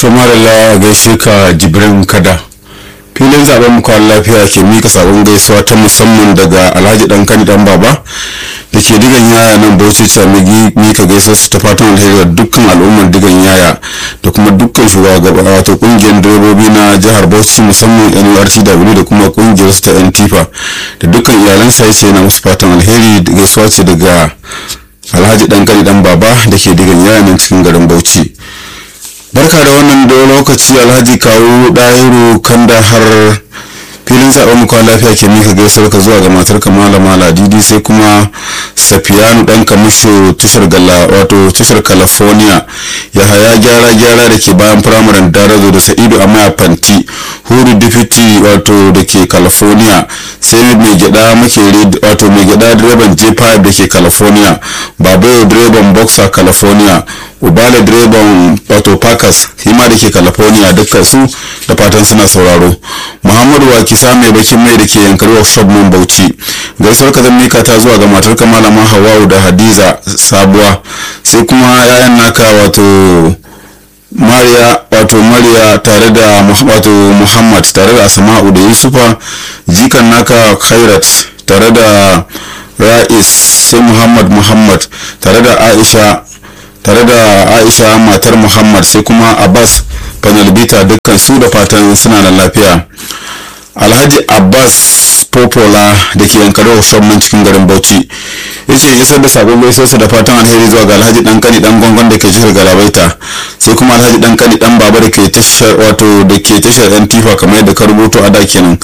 to marala gaishe ka jibrin kada filin zaben mu kwan lafiya ke mika sabon gaisuwa ta musamman daga alhaji dan kani dan baba da ke digan yaya nan bauchi ta mika gaisuwa su ta fatan alheri da dukkan al'ummar digan yaya da kuma dukkan shugaba wato kungiyar direbobi na jihar bauchi musamman nurtw da kuma kungiyar su ta yan tifa da dukkan iyalan sa yace na musu fatan alheri gaisuwa ce daga alhaji dan kani dan baba da ke digan yaya nan cikin garin bauchi barka da wannan da lokaci alhaji kawo ɗahiru kanda har filin zaɓen mu lafiya ke mika gaisuwar ka zuwa ga matar ka malama ladidi sai kuma safiyanu ɗan kamisho tashar gala wato tashar california ya haya gyara gyara da ke bayan firamaren darazo da sa'idu a maya fanti huru difiti wato da ke california sai mai gyada makere wato mai gyada direban j5 da ke california babayo direban boxer california ubala direban wato parkers hima da ke california dukkan su da fatan suna sauraro muhammadu wakisa mai bakin mai da ke yankari workshop mun bauchi gaisuwar ka zan mika ta zuwa ga matar ka malama hawa'u da hadiza sabuwa sai kuma yayan naka wato mariya wato mariya tare da wato muhammad tare da asma'u da yusufa jikan naka khairat tare da ra'is sai muhammad muhammad tare da aisha tare da aisha matar muhammad sai kuma abbas panelbita dukkan su da fatan suna da lafiya alhaji abbas popola da ke yankari musamman cikin garin bauchi ya ce isar da sabon gaisuwarsa da fatan alheri zuwa ga alhaji dan kani dan gongon da ke jihar galabaita sai kuma alhaji dan kani dan baba da ke tashar wato da ke tashar yan tifa kamar yadda ka rubuto a da kenan